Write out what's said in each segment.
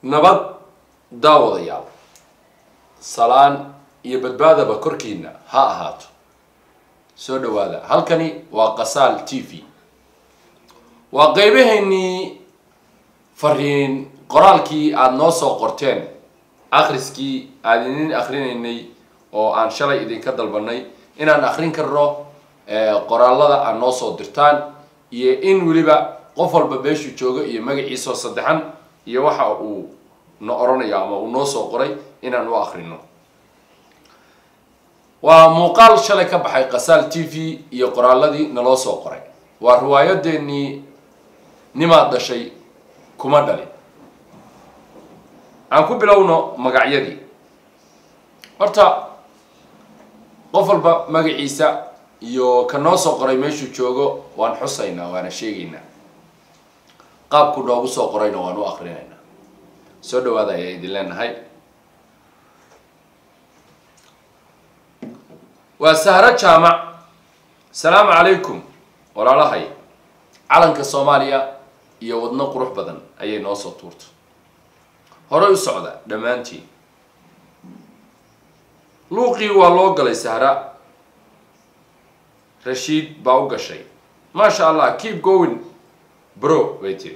nabad daawadayaal salaan iyo badbaadaba korkiina ha ahaato soo dhawaada halkani waa qasaal t v waa qeybaheennii fariin qoraalkii aada noo soo qorteen akhriskii aada idin akrinaynay oo aan shalay idinka dalbanay inaan akrin karno qoraalada aad noo soo dirtaan iyo in weliba qof walba meeshuu joogo iyo magaciisoo saddexan iyo waxa uu na oranayo ama uu noo soo qoray inaan u akrino waa muuqaal shalay ka baxay qasaal t v iyo qoraaladii naloo soo qoray waa riwaayadeenii nimaad dhashay kuma dhalin aan ku bilowno magacyadii horta qof walba magaciisa iyo ka noo soo qoray meeshuu joogo waan xusaynaa waana sheegaynaa qaabku noogu soo qorayna waan u akrinaynaa soo dhawaada ayaa idin leenahay waa sahro jaamac asalaamu calaykum walaalahay calanka soomaaliya iyo wadno qurux badan ayay noo soo tuurta horey u socda dhammaantiin luuqii waa loo galay sahra rashiid baa u gashay maasha allah keep going bro bay tiri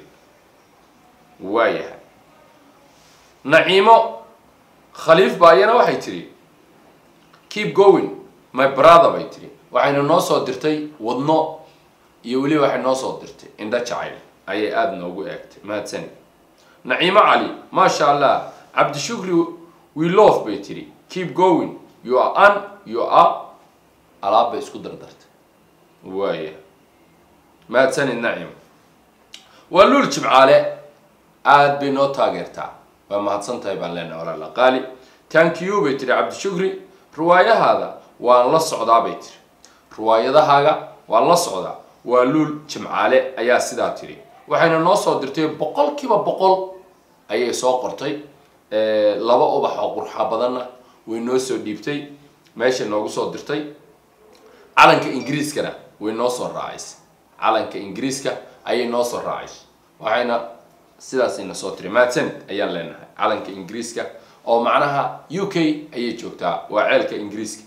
waayahay naciimo khaliif baa iyana waxay tidhi keep going my brother bay tidhi waxayna noo soo dirtay wadno iyo weliba waxay noo soo dirtay indho jacayl ayay aada noogu eegtay mahadsani naciimo cali maasha allah cabdishukri wilof bay tidhi keep going you are an you are alaab bay isku dardartay waaya mahadsanid nacim waa luul jimcaale aada bay noo taageertaa waa mahadsan tahay baan leenahay walaala qaali thank you bay tiri cabdishukri riwaayahaada waan la socdaa bay tiri riwaayadahaaga waan la socdaa waa luul jimcaale ayaa sidaa tiri waxayna noo soo dirtay boqol kiiba boqol ayay soo qortay laba ubax oo qurxa badanna way noo soo dhiibtay meeshay noogu soo dirtay calanka ingiriiskana way noo soo raacaysay calanka ingiriiska ayay noo soo raacaysay waxayna sidaasayna soo tiri mahadsanid ayaan leenahay calanka ingiriiska oo macnaha u k ayay joogtaa waa ceelka ingiriiska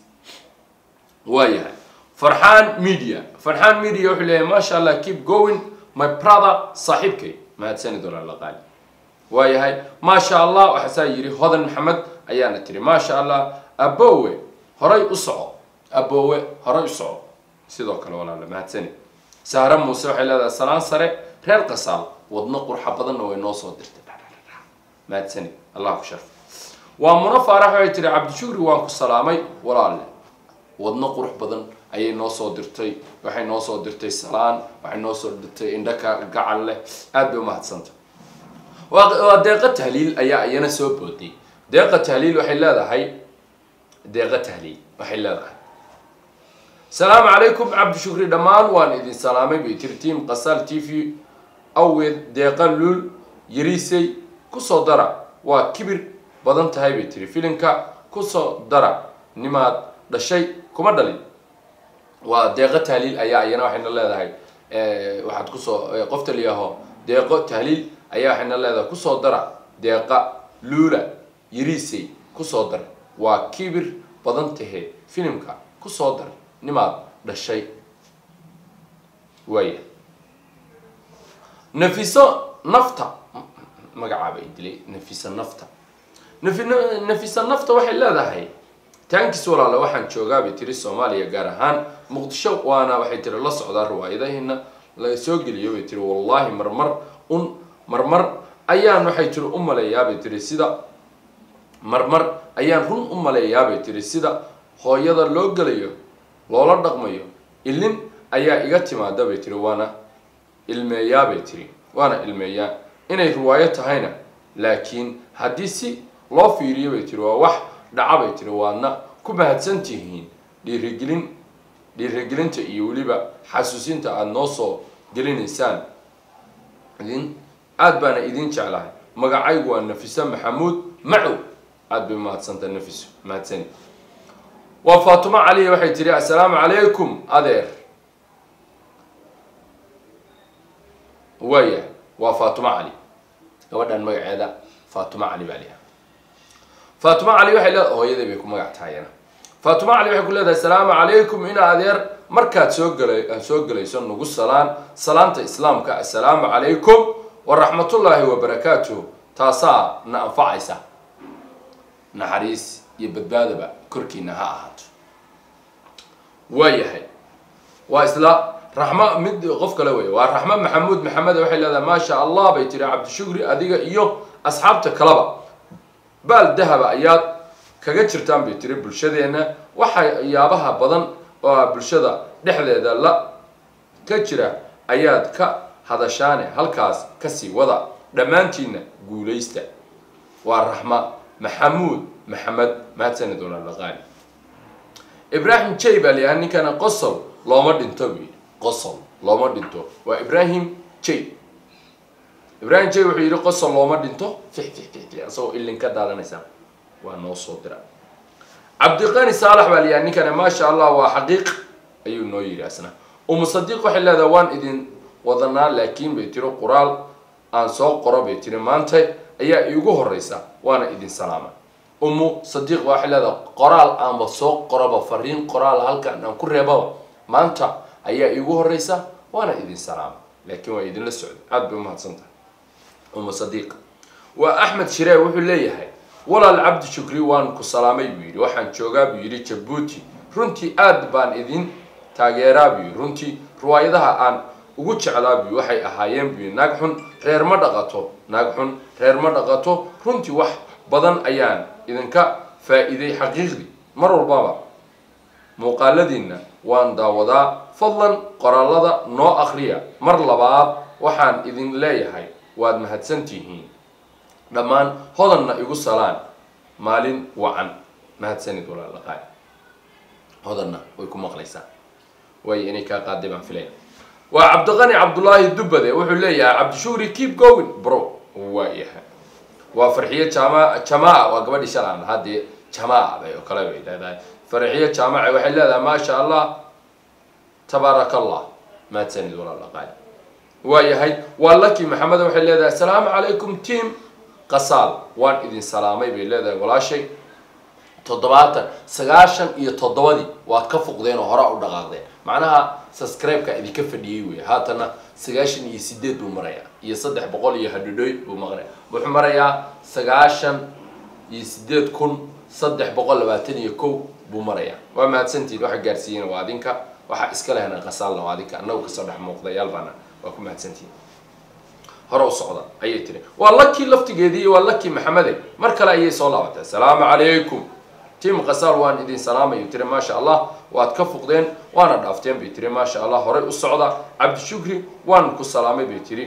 waayahay farxaan media farxaan media wuxuu leeyahay maasha allah keep going my brother saaxiibkay mahadsanid walaala qaali waayahay maasha allah waxaasaa yidhi hodan maxamed ayaana tiri maasha allah abowe horay u soco abowe horay u soco sidoo kale walaala mahadsanid sahra muuse waxay leedahay salaan sare reer qasaal wadno qurxa badanna way noo soo dirtay mahadsanid allah ku sharf waa muno faarax waxay tiri cabdishukri waan ku salaamay walaalle wadno qurux badan ayay noo soo dirtay waxay noo soo dirtay salaan waxay noo soo dirtay indhaka gacal leh aada bay umahadsanta waa deeqa tahliil ayaa iyana soo booday deeqa tahliil waxay leedahay deeqa tahliil waxay leedahay asalaamu calaykum cabdishukri dhammaan waan idin salaamay bay tiri tiam qasaal t v awgeed deeqa luul yariisay kusoo dara waa kibir badan tahay bay tiri filimka kusoo dara nimaad dhashay kuma dhalin waa deeqo tahliil ayaa iyana waxayna leedahay waxaad kusoo qofta liyaho deeqo tahliil ayaa waxayna leedahay kusoo dara deeqa luula yariisay kusoo dar waa kibir badan tahee filimka kusoo dar nimaad dhashay waaya nafiso nafta magacaaba dilay nafisa nafta nafi nafisa nafta waxay leedahay tankis walaale waxaan joogaa bay tiri soomaaliya gaar ahaan muqdisho waana waxay tiri la socdaa riwaayadaheena la soo geliyo bay tiri wallahi marmar un marmar ayaan waxay tiri u maleeyaa bay tiri sida marmar ayaan run u maleeyaa bay tiri sida hooyada loo gelayo loola dhaqmayo ilin ayaa iga timaada bay tiri waana ilmeeyaa bay tiri waana ilmeeyaa inay riwaayo tahayna laakiin haddii si loo fiiriyo bay tiri waa wax dhaca bay tiri waadna ku mahadsan tihiin dhiirigelin dhiirigelinta iyo weliba xasuusinta aada noo soo gelinaysaan idin aada baana idin jeclahay magacaygu waa nafiso maxamuud macow aada bay umahadsanta nafiso mahadsani waa faatimo caliya waxay tiri assalaamu calaykum adeer waaya waa faatimo cali gabadhan magaceeda faatuma cali baa liha faatuma cali waxay leedahay hooyaday bay ku magac tahayana faatuma cali waxay ku leedahay asalaamu calaykum ina adeer markaad soo gala soo gelayso nagu salaan salaanta islaamka assalaamu calaykum waraxmatullaahi wabarakaatuh taasaa na anfacaysa naxariis iyo badbaadaba korkiina ha ahaato waayahay waa isla raxma mid qof kale wey waa raxma maxamuud maxamed waxay leedahay maasha allah bay tiri cabdishukri adiga iyo asxaabta kaleba baal dahaba ayaad kaga jirtaan bay tiri bulshadeenna waxayaabaha badan oo bulshada dhexdeeda la ka jira ayaad ka hadashaane halkaas kasii wada dhammaantiinna guulaysta waa raxma maxamuud maxamed mahadsanid walaalaqaani ibraahim jay baa layahay ninkana qosol looma dhinto buu yidhi qosol looma dhinto waa ibraahim jay ibraahim jay wuxuu yidhi qosol looma dhinto fix fix fix fix asagoo ilin ka daadanaysa waa noo soo dira cabdiqani saalax baa layahay ninkana maasha allah waa xaqiiq ayuu noo yidhi asna umu sadiiq waxay leedahay waan idin wadanaa laakiin bay tiri qoraal aan soo qoro bay tiri maanta ayaa iigu horeysa waana idin salaama umu sadiiq waxay leedahay qoraal aanba soo qoroba fariin qoraal halkan aan ku reebaba maanta ayaa iigu horeysa waana idin salaama laakiin waa idinla socday aada bay umahadsan tahay umu sadiiq waa axmed shiree wuxuu leeyahay walaal cabdi shukri waan ku salaamay buu yidhi waxaan joogaa buu yidhi jabuuti runtii aada baan idin taageeraa buu yidhi runtii riwaayadaha aan ugu jeclaa buu waxay ahaayeen buu yidhi naag xun reer ma dhaqato naag xun reer ma dhaqato runtii wax badan ayaan idinka faa-iiday xaqiiqdii mar walbaba muuqaaladiinna waan daawadaa fadlan qoraalada noo akriya mar labaad waxaan idin leeyahay waad mahadsantihiin dhammaan hodanna igu salaan maalin wacan mahadsanid walaalaqaay hodanna way ku maqlaysaa waayo inay kaa qaaday baan filaya waa cabdiqani cabdullaahi dubbade wuxuu leeyahay cabdishukri keep going bro waa yahay waa farxiyo jama jamaa waa gabadhii shalaan haddee jamaa bay oo kale bay leedahay farxiyo jaamaca waxay leedahay maasha allah tabaaraka allah mahadsanid walaalaqaay waa yahay waa laki maxamed waxay leedahay asalaamu calaykum team qasaal waan idin salaamay bay leedahay walaashay toddobaatan sagaashan iyo toddobadii waad ka fuqdeen oo hore u dhaqaaqdeen macnaha subscribe-ka idinka fadhiyey wey haatana sagaashan iyo sideed buu marayaa iyo saddex boqol iyo hadhidhoy buu maqnaya wuxuu marayaa sagaashan iyo sideed kun saddex boqol labaatan iyo kow buu marayaa waa mahadsantihin waxa gaarsiiyeen waa adinka waxaa iska lehna qasaalna waa adinka annagu kasoo dhex muuqdayaal baana waa ku mahadsantihin hore u socda ayay tiri waa lakii laftigeedii waa lakii maxamede mar kale ayay soo laabatay asalaamu calaykum tim qasaal waan idin salaamayo tiri maasha allah waad ka fuqdeen waana dhaafteen bay tiri maasha allah horey u socda cabdishukri waan ku salaamay bay tiri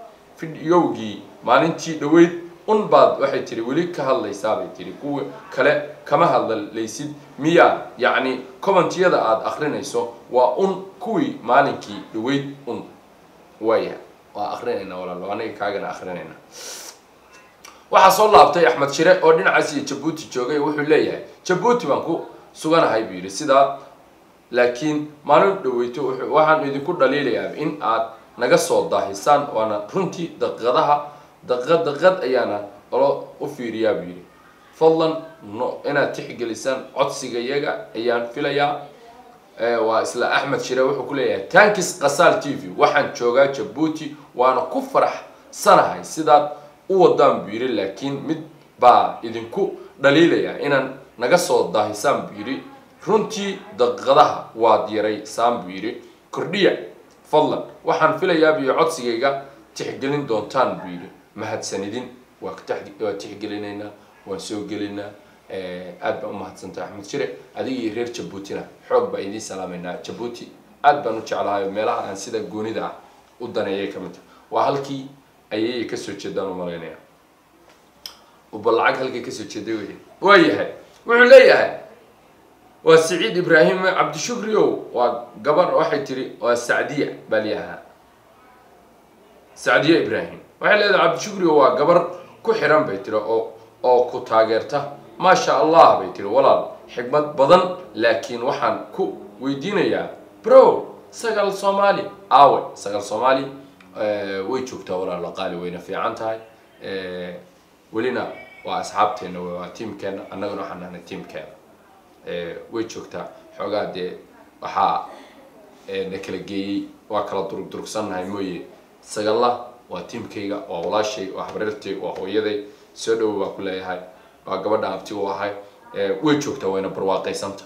fidyowgii maalintii dhaweyd un baad waxay tiri weli ka hadlaysaa bay tiri kuwa kale kama hadlaysid miyaa yacni commentiyada aada akrinayso waa un kuwii maalinkii dhaweyd un waaya waa akrinayna walaalo aniga kaagana akrinayna waxaa soo laabtay axmed shire oo dhinacaas iyo jabuuti joogay wuxuu leeyahay jabuuti baan ku suganahay buu yidhi sidaa laakiin maalin dhaweyto waxaan idinku dhaliilayaa in aad naga soo daahisaan waana runtii daqiiqadaha daqiiqad daqiiqad ayaana olo u fiiriyaa buu yidhi fadlan no inaad tixgelisaan codsiga iyaga ayaan filayaa waa isla axmed shire wuxuu ku leeyahay tankis qasaal t v waxaan joogaa jabuuti waana ku faraxsanahay sidaad u wadaan buu yidhi laakiin mid baa idinku dhaliilaya inaan naga soo daahisaan buu yidhi runtii daqiiqadaha waad yaraysaan buu yidhi kordhiya fadlan waxaan filayaa buu codsigayga tixgelin doontaan buu yidhi mahadsanidin waa waa tixgelinaynaa waan soo gelinaa aad baan umahadsantahay axmed shire adiga iyo reer jabuutina xoog baa idiin salaamaynaa jabuuti aad baan u jeclahay meelaha aan sida goonida ah u daneeyay ka mid tahay waa halkii ayay kasoo jeedaan u malaynaya uba lacag halkay kasoo jeeday wey waa yahay wuxuu leeyahay waa saciid ibraahim cabdishukri o waa gabar waxay tiri waa sacdiya baa layahaa sacdiya ibraahim waxay leedahay cabdishukri o waa gabar ku xiran bay tiri oo oo ku taageerta maasha allah bay tiri walaal xigmad badan laakiin waxaan ku weydiinayaa bro sagaal soomaali aawe sagaal soomaali way joogtaa walaalo qaali wayna fiican tahay welina waa asxaabteena wey waa tiamkeena annaguna waxaan nahnay tiamkeena way joogtaa xoogaa dee waxaa na kala geeyey waa kala durug durugsannahay mooye sagalla waa tiamkayga waa walaashay waa habriirtay waa hooyaday soo dhowo baa ku leeyahay waa gabadha abti u ahay way joogtaa wayna barwaaqaysanta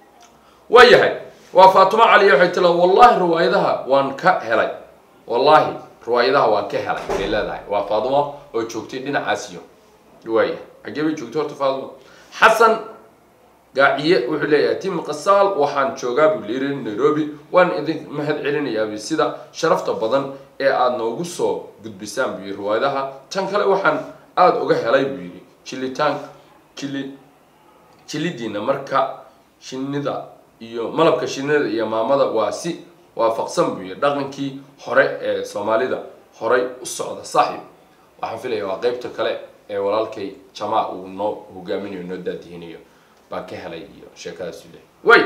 waa yahay waa faatimo caliya waxay tila wallahi riwaayadaha waan ka helay wallahi riwaayadaha waan ka helay bay leedahay waa faatimo oo joogtay dhinacaasiyo waaya xaggee bay joogtay horta faatimo xasan gaaciye wuxuu leeyahay tim qasaal waxaan joogaa buu yiri nairobi waan idin mahad celinayaa sida sharafta badan ee aada noogu soo gudbisaan buu yiri riwaayadaha tan kale waxaan aada uga helay buu yidhi jilitaan jili jilidiina marka shinida iyo malabka shinida iyo maamada waa si waafaqsan buu yidhi dhaqankii hore ee soomaalida horay u socda saaxiib waxaan filaya waa qeybta kale ee walaalkay jamaa uu noo hogaaminayo noo daadihinayo baan ka helay iyo sheekadaas u lehay way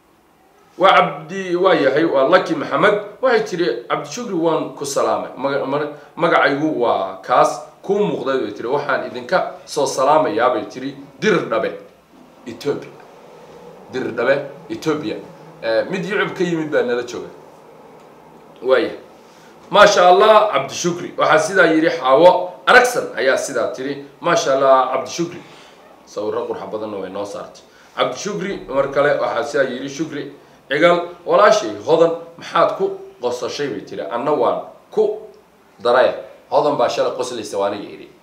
waa cabdi waa yahay waa lucky maxamed waxay tiri cabdishukri waan ku salaamay maga magacaygu waa kaas kuu muuqday bay tiri waxaan idinka soo salaamayaa bay tiri dirir dhabe ethoobia dirir dhabe ethoobia mid yucub ka yimid baa nala jooga waaya maasha allah cabdishukri waxaa sidaa yidhi xaawo aragsan ayaa sidaa tiri maasha allah cabdishukri sawiro qurxa badanna way noo saartay cabdishukri mar kale waxaa sidaa yidhi shukri cigal walaashay hodan maxaad ku qosashay bay tiri anna waan ku daraya hodan baa shalay qoslaysa waa aniga idhi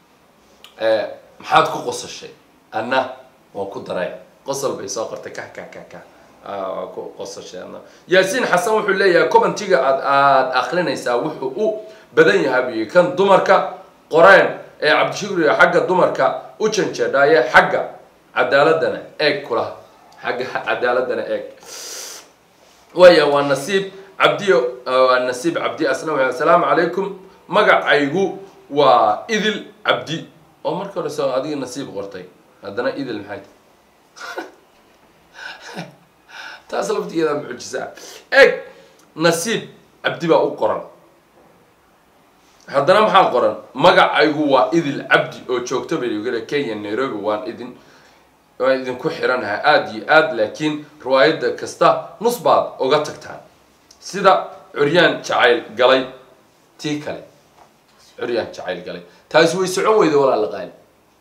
maxaad ku qosashay anna waan ku daraya qosol bay soo qortay kah kah kah kah waa ku qosashay anna yaasiin xasan wuxuu leeyahay commentiga aad aada akrinaysaa wuxuu u badan yahay buyi kan dumarka qoreen ee cabdishukriga xagga dumarka u janjeedhaaye xagga cadaaladana eeg kula xagga cadaaladana eeg waaya waa nasiib cabdiyo waa nasiib cabdi asna wa assalaamu calaykum magacaygu waa idil cabdi oo marka hore soo adiga nasiib qortay haddana idil maxay tahay taas laftigeeda mucjisaa eeg nasiib cabdi baa u qoran haddana maxaa qoran magacaygu waa idil cabdi oo joogto baygale kenya nairobi waan idin waan idinku xiranahay aada iyo aad laakiin riwaayadda kasta nus baad uga tagtaan sida curyaan jacayl galay tii kale curyaan jacayl galay taasi way socon weyda walaala qaali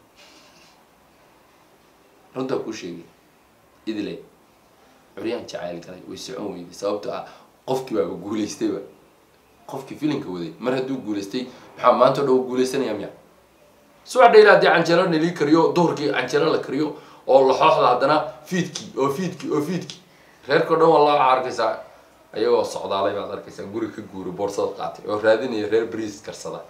runtaa kuu sheegay idile curyaan jacayl galay way socon weyday sababto ah qofkii baaba guulaystayba qofkii filinka waday mar hadduu guulaystay maxaa maanta o dhan u guulaysanaya miya subax dhayla haddii canjeelo nalii kariyo duhurkii canjeelo la kariyo oo laxooxda haddana fiidkii oo fiidkii oo fiidkii reerkao dhan waa laa arkaysaa ayagoo socdaalay baad arkaysaa guri ka guuri boorsada qaatay oo raadinaya reer bariis karsada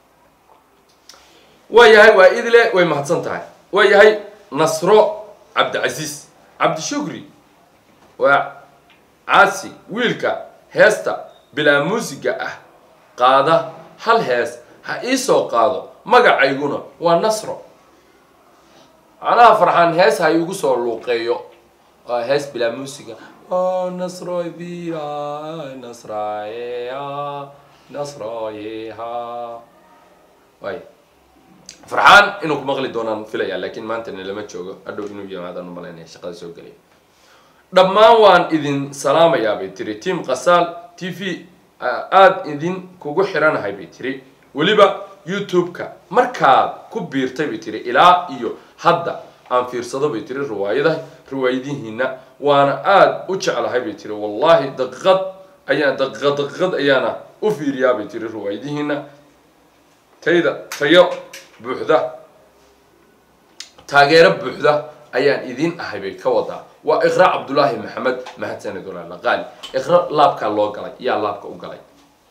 waa yahay waa idile way mahadsan tahay waa yahay nasro cabdicasiis cabdishukri waa caasi wiilka heesta bilaa muusiga ah qaada hal hees ha iisoo qaado magacayguna waa nasro macnaha farxaan hees ha iigu soo luuqeeyo waa hees bilaa muusiga nasroydia nasrayeha nasrayeha way farxaan inuu ku maqli doonaan filaya laakiin maantana lama joogo hadhow inuu yimaadaan u malaynaya shaqada soo gelaya dhammaan waan idin salaamayaa bay tiri tiam qasaal t v aada idin kugu xiranahay bay tiri weliba youtube-ka markaad ku biirtay bay tiri ilaa iyo hadda aan fiirsado bay tiri riwaayadaha riwaayadihiina waana aada u jeclahay bay tiri wallahi daqiiqad ayaan daqiiqad daqiiqad ayaana u fiiriyaa bay tiri riwaayadihiina tayda tayo buuxda taageero buuxda ayaan idin ahay bay ka wadaa waa iqra cabdullaahi maxamed mahadsanid walaala qaali iqra laabkaa loo galay yaa laabka u galay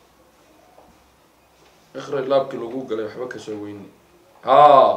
iqra laabkii lagu galay waxba kasoo weyne ha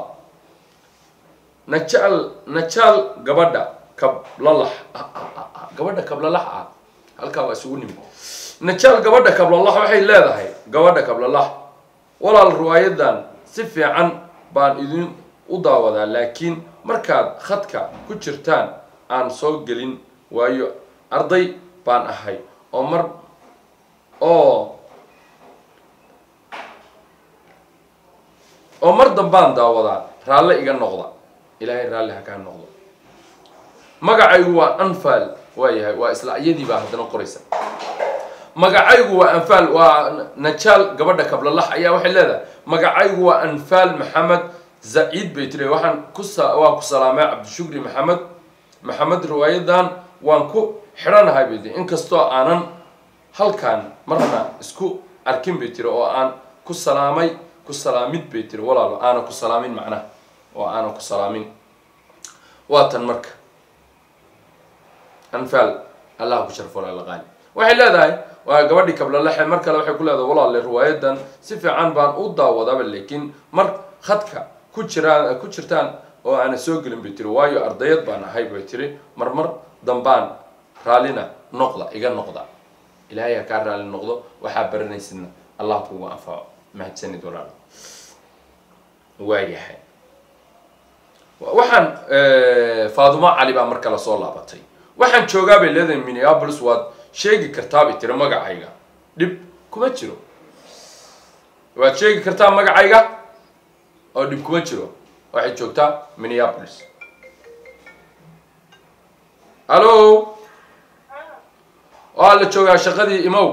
najaal najaal gabadha kablalax gabadha kablalax ah halkaa waa isugu nimid najaal gabadha kablalax waxay leedahay gabadha kablalax walaal riwaayadan si fiican baan idin u daawadaa laakiin markaad khadka ku jirtaan aan soo gelin waayo arday baan ahay oo mar oo oo mar dambaan daawadaa raalle iga noqda ilaahay raalli ha kaa noqdo magacaygu waa anfal waa yahay waa isla iyadii baa haddana qoraysa magacaygu waa anfaal waa najaal gabadha kablalax ayaa waxay leedahay magacaygu waa anfaal maxamed zaciid bay tiri waxaan ku waa ku salaamay cabdishukri maxamed maxamed riwaayadan waan ku xidhanahay bay tiri inkastoo aanan halkan marna isku arkin bay tiri oo aan ku salaamay ku salaamid bay tiri walaalo aanan ku salaamin macnaha oo aanan ku salaamin waa tan marka anfaal allah ku sharfo lalaqaani waxay leedahay waa gabadhii kablalaxe mar kale waxay ku leedahay walaale riwaayadan si fiican baan u daawadaba laakiin mar khadka ku jiraan ku jirtaan oo aana soo gelin bay tiri waayo ardayad baan ahay bay tiri marmar dambaan raallina noqda iga noqda ilaahay ha kaa raalli noqdo waxaa baranaysidna allah kugu anfaco mahadsanid walaal waayahay waxaan faadumo cali baa mar kale soo laabatay waxaan joogaa bay leedahay minneapolis waad sheegi kartaa bay tiri magacayga dhib kuma jiro waad sheegi kartaa magacayga oo dhib kuma jiro waxay joogtaa minneapolis hallo waa la joogaa shaqadii imow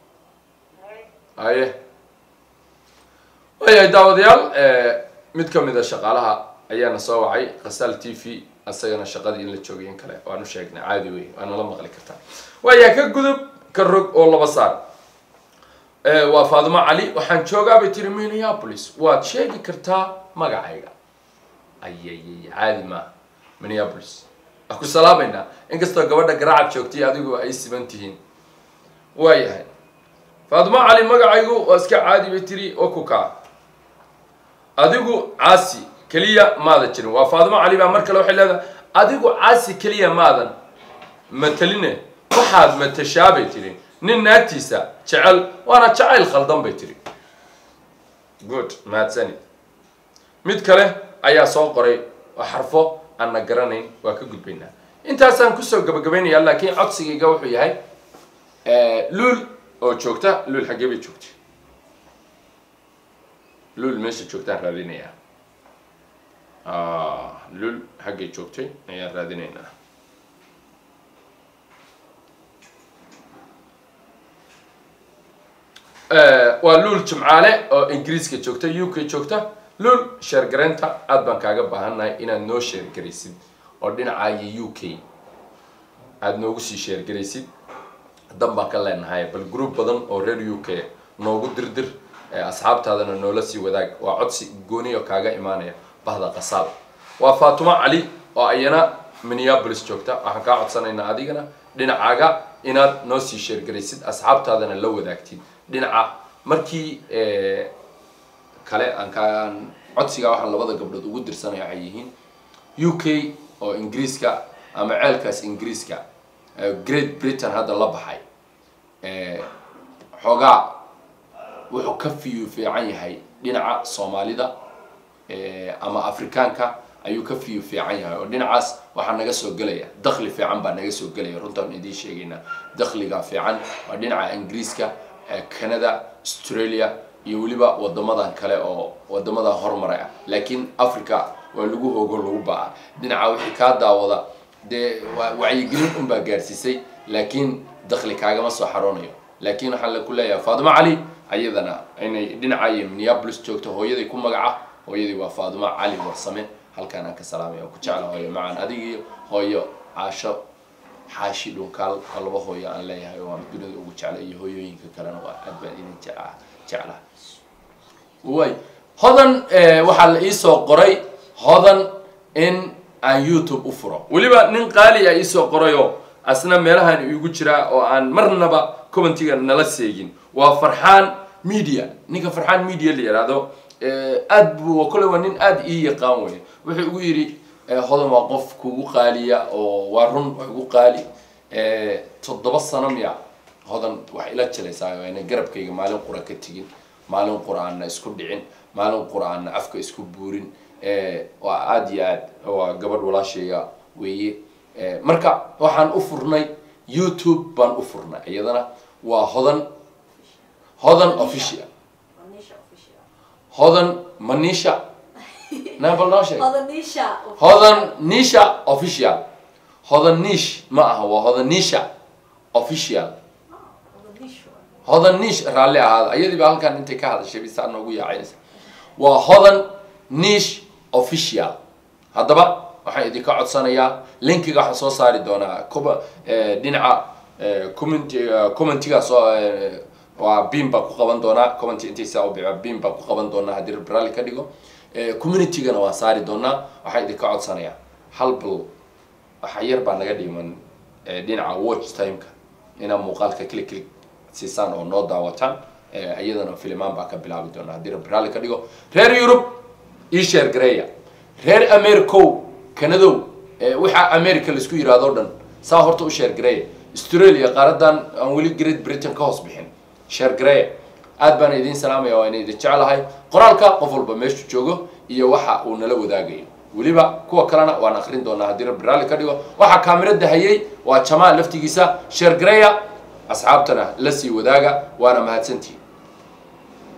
haye waayahay daawadayaal mid ka mid a shaqaalaha ayaana soo wacay kasaal t v asagana shaqadii in la joogay in kale waanu sheegnay caadi wey waa nala maqli kartaa waayaa ka gudub ka rog oo laba saar waa faadimo cali waxaan joogaa bay tiri minneapolis waad sheegi kartaa magacayga ayayay caadi maaha minneapolis waa ku salaameynaa inkastoo gabadha garaacad joogtay adigu ay siban tihiin waayahay faadimo cali magacaygu waa iska caadi bay tiri oo ku kaa adigu caasi keliya maadan jirin waa faadimo cali baa mar kale waxay leedahay adigu caasi keliya maadan mataline waxaad matashaa bay tiri nin naagtiisa jecel waana jacayl khaldan bay tiri good mahadsanid mid kale ayaa soo qoray oo xarfo aanna garanayn waa ka gudbaynaa intaasaan kusoo gabagabaynayaa laakiin codsigayga wuxuu yahay luul oo joogta luul xaggee bay joogtay luul meesha joogtaan raadinayaa lul xaggay joogtay ayaan raadinaynaa waa luul jimcaale oo ingiriiska joogta u k joogta luul sheergaraynta aad baan kaaga baahannahay inaad noo sheergaraysid oo dhinacaayo u k aada noogu sii sheergaraysid dan baan ka leenahay bal group badan oo reer u k noogu dirdir asxaabtaadana noola sii wadaag waa codsi gooniyo kaaga imaanaya bahda qasaab waa faatimo cali oo ayana minneapolis joogta waxaan kaa codsanaynaa adigana dhinacaaga inaad noo sii sheergaraysid asxaabtaadana la wadaagtid dhinaca markii kale aan kaan codsigaa waxaan labada gabdhood ugu dirsanaya waxay yihiin u k oo ingiriiska ama ceelkaas ingiriiska great britain hadda la baxay xoogaa wuxuu ka fiyu fiican yahay dhinaca soomaalida ama afrikaanka ayuu ka fiyu fiican yahay oo dhinacaas waxaa naga soo gelaya dakli fiican baa naga soo gelaya runtaan idiin sheegaynaa dakliga fiican waa dhinaca ingiriiska canada australia iyo weliba wadamadan kale oo wadamadan horumara ah laakiin africa waa lagu hoogo lagu baa dhinaca wixii kaa daawada dee wacyigelin unbaa gaarsiisay laakiin dakli kaagama soo xaroonayo laakiin waxaan la ku leeyahay faatimo cali ayadana inay dhinacayo minneapolis joogto hooyaday ku magaca hooyadii waa faatimo cali warsame halkaan aan ka salaamaya ku jecla hooyo macaan adigii hooyo caasho xaashi dhunkaal oo laba hooyo aan leeyahay oo aan dunida ugu jeclay iyo hooyooyinka kalena waa aad baan idin jeclaa jeclaa way hodan waxaa la iisoo qoray hodan in aan youtube u furo weliba nin qaali a iisoo qorayoo asna meelahan iigu jiraa oo aan marnaba commentiga nala seegin waa farxaan media ninka farxaan media la yihahdo aad bu kole waa nin aada ii yaqaan wey wuxuu igu yidhi hodan waa qof kugu qaaliya oo waa run waa igu qaali toddoba sano miya hodan wax ila jalaysaa ayna garabkayga maalin qura ka tegin maalin qura aanna isku dhicin maalin qura aanna afka isku buurin waa aada iyo aad waa gabadh walaashayga weeye marka waxaan u furnay youtube baan u furnay iyadana waa hodan hodan official hodan manisha nabal noo sheeg Odanisha. hodan nisha official hodan nish ma aha waa hodan nisha official Odanisha. hodan nish raalli ahaada ayadiiba halkan intay ka hadashay bisaa noogu yaacaynaysa waa hodan nish official haddaba waxaan idinka codsanayaa linkiga waxaan soo saari doonaa kuba eh, dhinaca eh, comment eh, commentiga soo eh, waa beam baan ku qaban doonaa comment intay saa u bica beam baan ku qaban doonaa haddii rabbi raalli ka dhigo Eh, communitygana waan saari doonaa waxaan idinka codsanayaa hal bil waxa yar baa naga dhiman eh, dhinaca watch timeka inaad muuqaalka click click siisaan oo noo daawataan Eh, iyadana filimaan baa ka bilaabi doona haddii rabbi raalli ka dhigo reer yurub ii sheer gareeya reer americow kanadow eh, waxaa america laisku yiraahdo o dhan saa horta u sheer gareeya australia qaaradan aan weli great britain ka hoos bixin sheer gareeya aad baan idiin salaamaya waa ina idin jeclahay qoraalka qof walba meeshu joogo iyo waxa uu nala wadaagayo weliba kuwa kalena waan akrin doonaa haddii rabbi raalli ka dhigo waxaa kaamirada hayay waa jamaa laftigiisa sheer gareeya asxaabtana la sii wadaaga waana mahadsantihin